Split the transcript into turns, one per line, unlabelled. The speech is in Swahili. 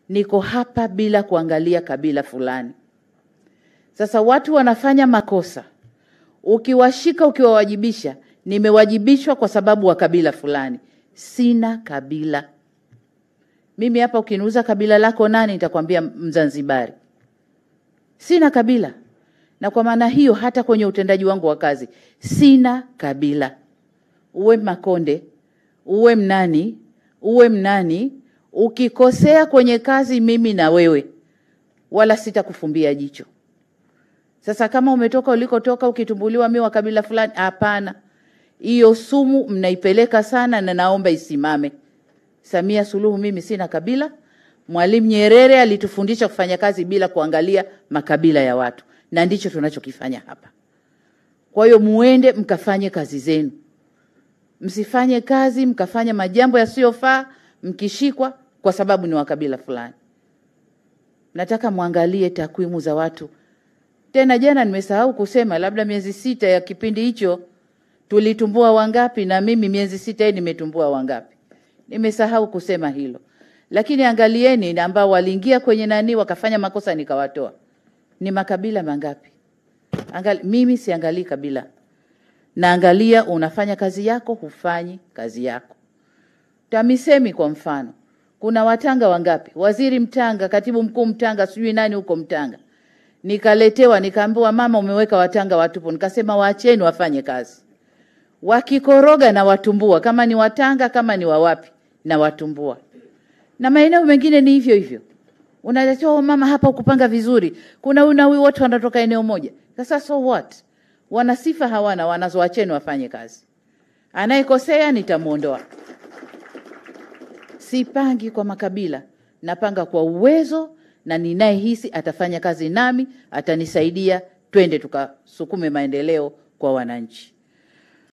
niko hapa bila kuangalia kabila fulani. Sasa watu wanafanya makosa, ukiwashika ukiwawajibisha, nimewajibishwa kwa sababu wa kabila fulani. Sina kabila mimi. Hapa ukiniuza kabila lako nani, nitakwambia Mzanzibari. Sina kabila, na kwa maana hiyo hata kwenye utendaji wangu wa kazi sina kabila. Uwe Makonde, uwe Mnani, uwe Mnani, ukikosea kwenye kazi, mimi na wewe, wala sitakufumbia jicho. Sasa kama umetoka ulikotoka ukitumbuliwa mi wa kabila fulani, hapana. Hiyo sumu mnaipeleka sana, na naomba isimame. Samia Suluhu, mimi sina kabila. Mwalimu Nyerere alitufundisha kufanya kazi bila kuangalia makabila ya watu, na ndicho tunachokifanya hapa. Kwa hiyo muende mkafanye kazi zenu, msifanye kazi mkafanya majambo yasiyofaa mkishikwa kwa sababu ni wa kabila fulani. Nataka mwangalie takwimu za watu. Tena jana nimesahau kusema, labda miezi sita ya kipindi hicho tulitumbua wangapi, na mimi miezi sita hii nimetumbua wangapi? Nimesahau kusema hilo, lakini angalieni ambao waliingia kwenye nani wakafanya makosa nikawatoa, ni makabila mangapi? Angali, mimi siangalii kabila, naangalia unafanya kazi yako, hufanyi kazi yako. TAMISEMI kwa mfano, kuna Watanga wangapi? Waziri Mtanga, katibu mkuu Mtanga, sijui nani huko Mtanga. Nikaletewa nikaambiwa, mama, umeweka Watanga watupu. Nikasema waacheni wafanye kazi, wakikoroga na watumbua, kama ni Watanga kama ni wawapi na watumbua. Na maeneo mengine ni hivyo hivyo, unaletewa oh, mama, hapa ukupanga vizuri, kuna huyu na huyu, wote wanatoka eneo moja. Sasa so what? Wana sifa hawana, wanazo, wacheni wafanye kazi. Anayekosea nitamuondoa. Sipangi kwa makabila, napanga kwa uwezo na ninayehisi atafanya kazi nami, atanisaidia, twende tukasukume maendeleo kwa wananchi.